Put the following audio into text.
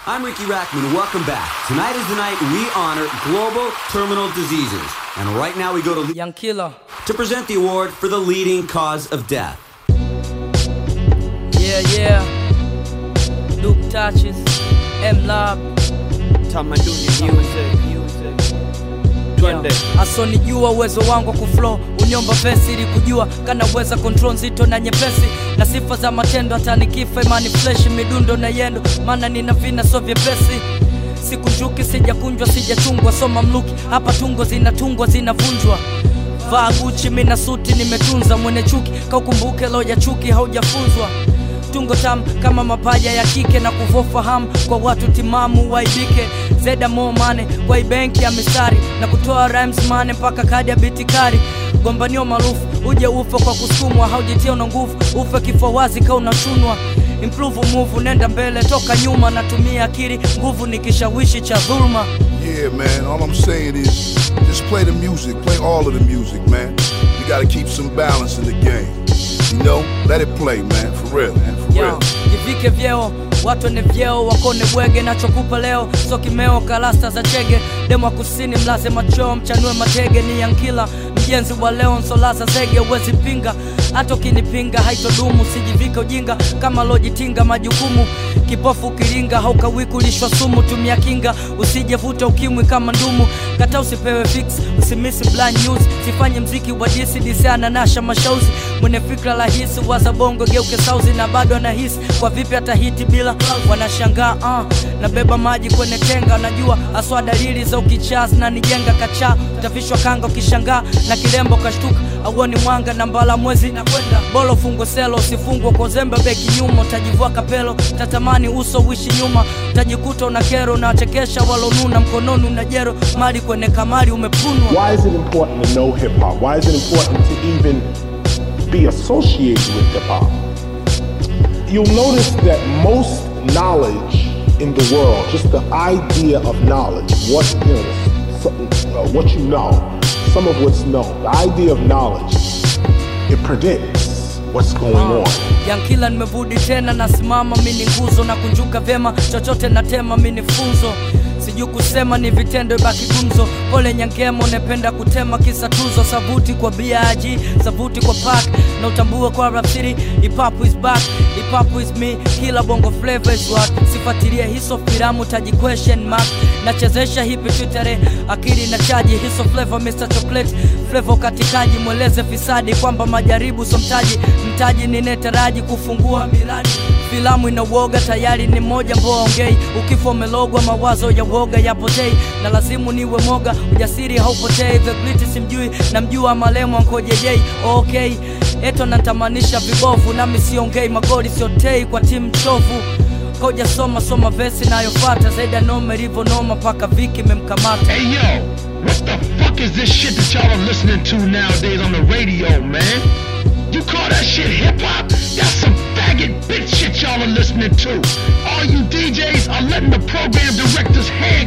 I'm Ricky Rackman. Welcome back. Tonight is the night we honor global terminal diseases. And right now we go to Young Killer. to present the award for the leading cause of death. Yeah, yeah. Luke touches. M Lab. tamaduni music twende Yeah. asonijua uwezo wangu wa kuflow unyomba vesi ili kujua kanaweza control nzito na nyepesi na sifa za matendo hata nikifa imani flesh midundo na yendo maana nina vina so vyepesi sikunjuki sijakunjwa sijachungwa soma mluki hapa tungo zinatungwa zinavunjwa vaa guchi mina suti nimetunza mwene chuki kaukumbuke loja chuki haujafunzwa tungo tam kama mapaja ya kike na kuvofahamu kwa watu timamu waibike zeda mo mane kwa ibenki ya mistari na kutoa rhymes mane mpaka kadi ya bitikari gombanio maarufu uje ufe kwa kusukumwa haujitia una nguvu ufe kifua wazi ka unachunwa improve move nenda mbele toka nyuma natumia akili nguvu ni kishawishi cha dhuluma Yeah, man. All I'm saying is just play the music. Play all of the music, man. You gotta keep some balance in the game. You know? Let it play, man. For real, man. For Yo, real. jivike vyeo watu ni vyeo wakone bwege nachokupa leo so kimeo kalasta za chege demo wa kusini mlaze machoo mchanue matege ni yankila mjenzi wa leo nsolaza zege uwezi pinga hata ukinipinga haitodumu sijivike ujinga kama lojitinga majukumu kipofu kiringa haukawikulishwa sumu tumia kinga usijevuta ukimwi kama ndumu kata usipewe fix usimisi blind news sifanye mziki wa disi disi ananasha mashauzi mwenye fikra rahisi waza bongo geuke sauzi na bado anahisi kwa vipi atahiti bila wanashangaa uh, nabeba maji kwenye tenga najua aswa dalili za ukichaa zinanijenga kacha utavishwa kanga ukishangaa na kilembo kashtuka auoni mwanga na mbala mwezi na kwenda bolo fungo selo usifungwe kwa uzembe beki nyuma utajivua kapelo tatamani uso uishi nyuma utajikuta una kero unawachekesha walonuna mkononi una jero mali kwenye kamari umepunwa Why is it important to know hip hop? Why is it important to even be associated with hip hop? You'll notice that most knowledge in the world, just the idea of knowledge, what you know, some- uh, what you know, some of what's known, the idea of knowledge, it predicts what's going on. yankila nimevudi tena nasimama mini nguzo na kunjuka vyema chochote natema mini funzo sijui kusema ni vitendo ibaki gumzo pole nyangemo nependa kutema kisa tuzo savuti kwa biaji savuti kwa pak na utambue kwa rapsiri ipapu is back ipapu is me kila bongo flavor is what sifatilie hiso filamu taji question mark nachezesha hipi twitere akili na chaji hiso flavor mr chocolate flavor katikaji mweleze fisadi kwamba majaribu so mtaji mtaji ninetaraji kufungua miradi filamu ina uoga tayari ni moja mboa ongei ukifa umelogwa mawazo ya uoga yapotei na lazimu niwe moga ujasiri haupotei the gliti simjui namjua malemo nkojejei okay eto natamanisha vibovu nami siongei magoli siotei kwa timu chovu koja soma soma vesi nayofata zaidi ya noma ilivyonoma mpaka viki memkamata Hey yo, what the fuck is this shit that y'all are listening to nowadays on the radio, man? You call that shit hip hop? That's some faggot bitch shit y'all are listening to. All you DJs are letting the program directors hang